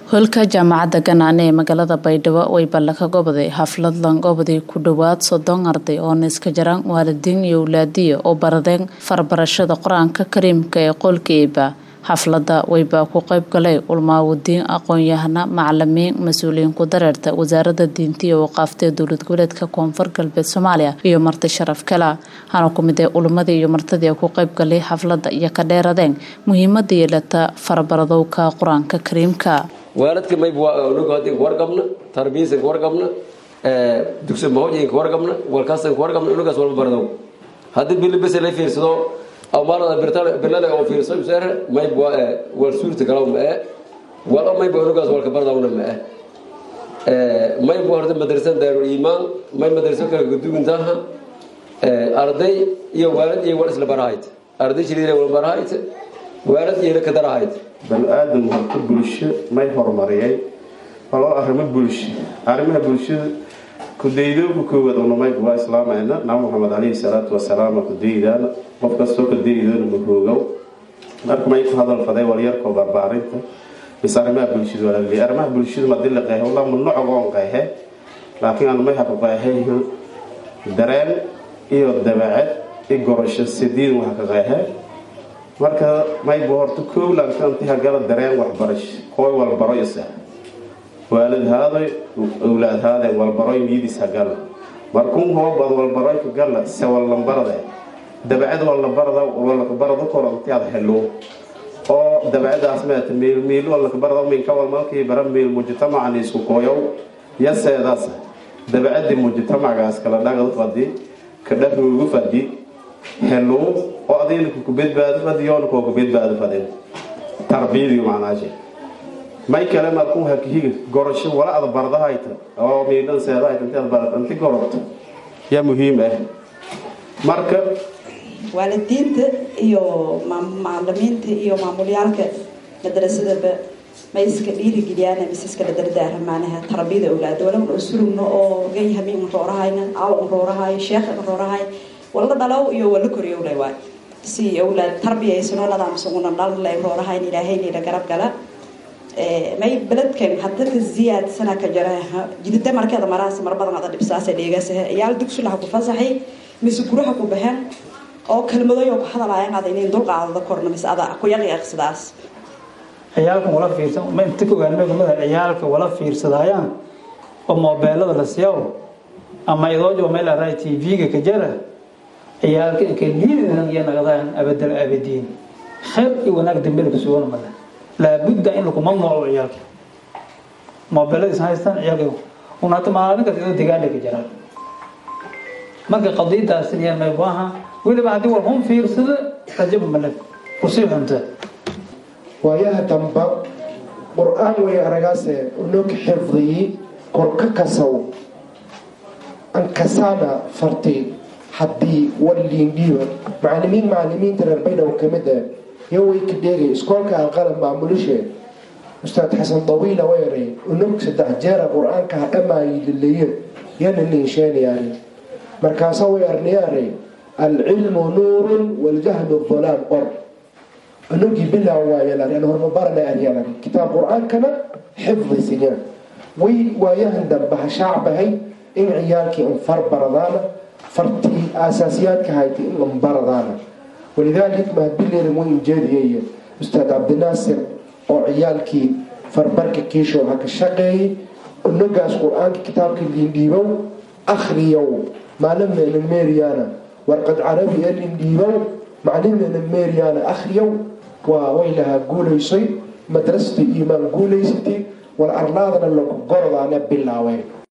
hoolka jaamacadda ganaane ee magaalada baydhabo way balle ka goboday xaflad langobodii ku dhowaad soddon arday oo niska jaraan waalidiin iyo awlaadiya oo baradeen farbarashada qur-aanka kariimka ee qoolka eeba xafladda waybaa ku qayb galay ulmaawadiin aqoon-yahana macalimiin mas-uuliyiin ku dareerta wasaaradda diinta iyo waqaaftee dowlad goboleedka koonfur galbeed soomaaliya iyo marti sharaf kala hana ku mid ee ulumadii iyo martidii ku qayb galay xafladda iyo ka dheeradeen muhiimada yeelata farabaradowka qur-aanka kariimka waalidka mayb hadii wargabna tarbiyaysan wargabna dugsi mahojinka wargabna walkaasan wargabna unugaas walba bardow haddii bilibese la fiirsado amaanada bilale oo fiirso sere mayb wal suurta galaw ma ee walo mayb unugaas walka bardawna ma ee mayb horta madrasa daarul iimaan may madrasa kala guduguntaha arday iyo waalid iyo wal isla barahayd arday shiriire wal barahayd waalid iyo ka darahayd bani-aadam halka bulsho may horumariyay waloo arrimo bulsho arrimaha bulshada kudaydooka koowaad unamayb waa islaamayna nabi maxamed caleyhi salaatu wasalaam kudaydaana qof kastoo kadaydoona mahoogow marka may ku hadal faday walyarkoo barbaarinta bis arrimaha bulshada walaaley arrimaha bulshada madii la qeehe walaa munocogoon qeehe laakiin aan may haku qeehay dareen iyo dabeecad i gorasho sidiin wax ka qeehe marka mayba horta kowlanka inti hagala dareen waxbarasho kooy walbaro isa waalid haaday awlaad haadeen walbaroy niidis hagala markun hoobad walbaroy ka gala se wallambarade dabacad wallabarada wallakabarada kor inti aad helo oo dabacadaas meeta meel meel wallakabarada minka walmalkii bara meel mujtamacan isku kooyow yaseedaas dabacadii mujtamacgaas kala dhagad fadi ka dhahoogu fadi helo oo adayna ku badbaado fadiyoona koo ku badbaado fadin tarbiyadii macnaashe may kale markuu hakihiga gorasho wala ada bardahayta oo miidhan seedahayta inti ad barata inti gorobto yaa muhiim ah marka waalidiinta iyo macalimiinta iyo maamulyaalka madrasadaba may iska dhiirigeliyaan mise iskala dardaaramaanaha tarbiyada awlaada wala un surugno oo gayhami un roorahayna aw un roorahayo sheekh un roorahayo wala dhalow iyo wala koriyowlay waay si awlaad tarbiyaysanoo nadaamsaguna dhalnlay roorahayn ilaahaylayna garab gala may beledkan hadadka ziyaadsana ka jara jidida markeeda maraas mar badan ada dhibsaasa dheegasaha iyaal dugsulaha ku fasaxay mise guraha ku baxeen oo kelmadoy oo ku hadalaayaan ada inayn dulqaadada korna mise ada ku yaqiiqsidaas ciyaalkan wala fiirsan ma inta ka ogaanmada ciyaalka wala fiirsadaayaan oo moobeelada la siyaw ama idoojo meel araa tv-ga ka jara ciyaalka inka liidan iyo naqdaan abadal abadiin khayr iyo wanaag dambena ka sugan male laabudda in lagu mamnuuco ciyaalka moobeeladiis haystaan ciyaalka un hata maalin kasta idoo degaana ka jiraan marka qadiidaas iyo maybaha weliba haddii war hun fiirsada rajaba male kusii xunta waayaha damba qur-aan way aragaase unog xifdiyi kor ka kasaw ankasaana farti haddii waliindhiiba macalimiin macalimiinta reer baydhabo kamid ah yo way ka dheegay iskoolka alqalam maamulishe ustaad xasan dawiila weeray unog saddex jeera qur-aanka ha dhamaayi laleeye yana niinsheenayaan markaasa way arniyaare alcilmu nuurun waljahlu dulaam qor unugii bilaa waayalan hormabarana aryalan kitaab qur-aankana xifdisinya way waayahan dambe ha shaacbahay in ciyaalkii infar baradaana fartii aasaasiyaadka hayta in inbaradaana walidalik mahadbileeri way injeediyay ustaad cabdinaasir oo ciyaalkii farbarka kiishow ha ka shaqeeyay unugaas qur-aanka kitaabka liindhiibow akhriyow maalimena meeriyaana warqad carabi ee liindhiibow maclimena meeriyaana akhriyow waa way lahaa guulaysay madrasada iimaan guulaysatay war arlaadana lagu gorodaana bilaaween